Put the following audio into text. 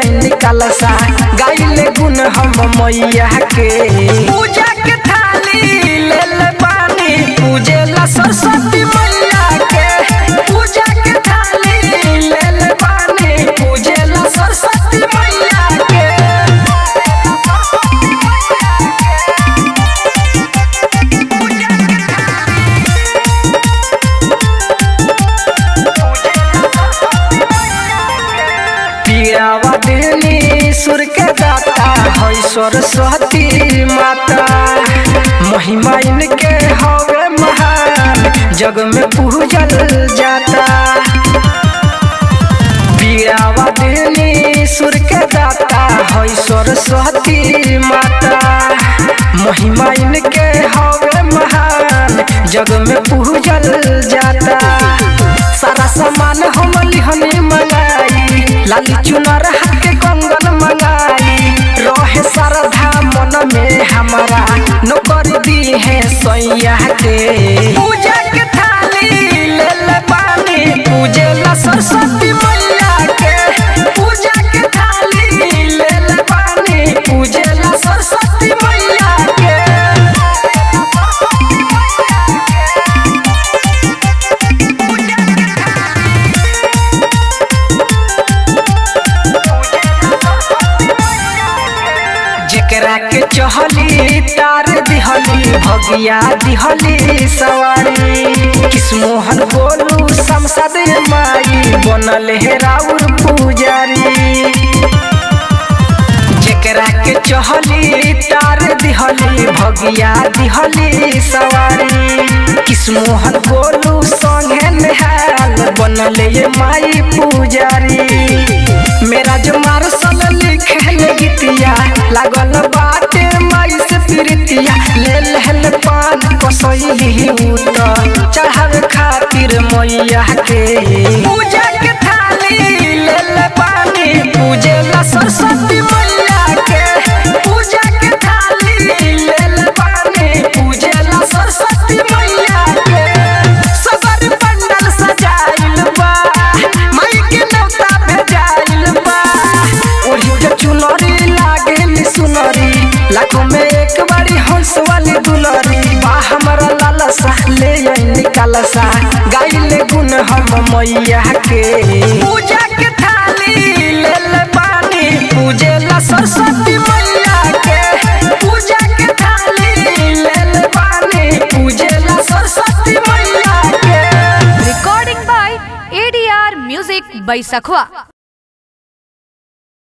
निकाल सा गाइले गुण हम मैया के पूजा के थाली ले ले पानी पूजे ला सरस्वती मैया के पूजा के थाली ले ले पानी पूजे ला सरस्वती मैया के पियावा देनी सुर के दाता है सरस्वती माता महिमा इनके हवे महान जग में पूजल जाता पियावा देनी सुर के दाता है सरस्वती माता महिमा इनके हवे महान जग में पूजल जाता सारा सामान हम लिहनी मंगाई लाली चुनर हाथ कंगन मंगाई रहे श्रद्धा मन में हमारा नौकर दी है सैया के पूजा के थाली ले ले पानी पूजे ला सरस्वती मैया के पूजा के थाली ले ले पानी पूजे ला सरस्वती मैया के जेकरा के चहली तार दिहली भगिया दिहली सवारी किस्मोहन बोलू संसद माई बनल है राउर पुजारी जेकरा के चहली तार दिहली भगिया दिहली सवारी किस्मोहन बोलू संगे नेहाल बनल ये माई पुजारी मेरा जो मारसल लिखे गीतिया लागल बाटे माई से प्रीतिया ले लहल पान कसैली उत चढ़ावे खातिर मैया के पूजा के थाली ले ले पानी पूजे ला सरस्वती मैया के पूजा के थाली ले ले पानी पूजे ला सरस्वती मैया के सबर पंडल सजाइल बा माई के नौता भेजाइल बा ओढ़ी के चुनरी लागेली सुनरी लाखों में एक बारी हंस वाली दुलरी बा हमारा लाला सा ले आई निकाल सा गाइले गुण हम मैया के पूजा के थाली ले ले पानी पूजे ला सरस्वती मैया के पूजा के थाली ले ले पानी पूजे ला सरस्वती मैया के Recording by ADR Music by Sakhwa.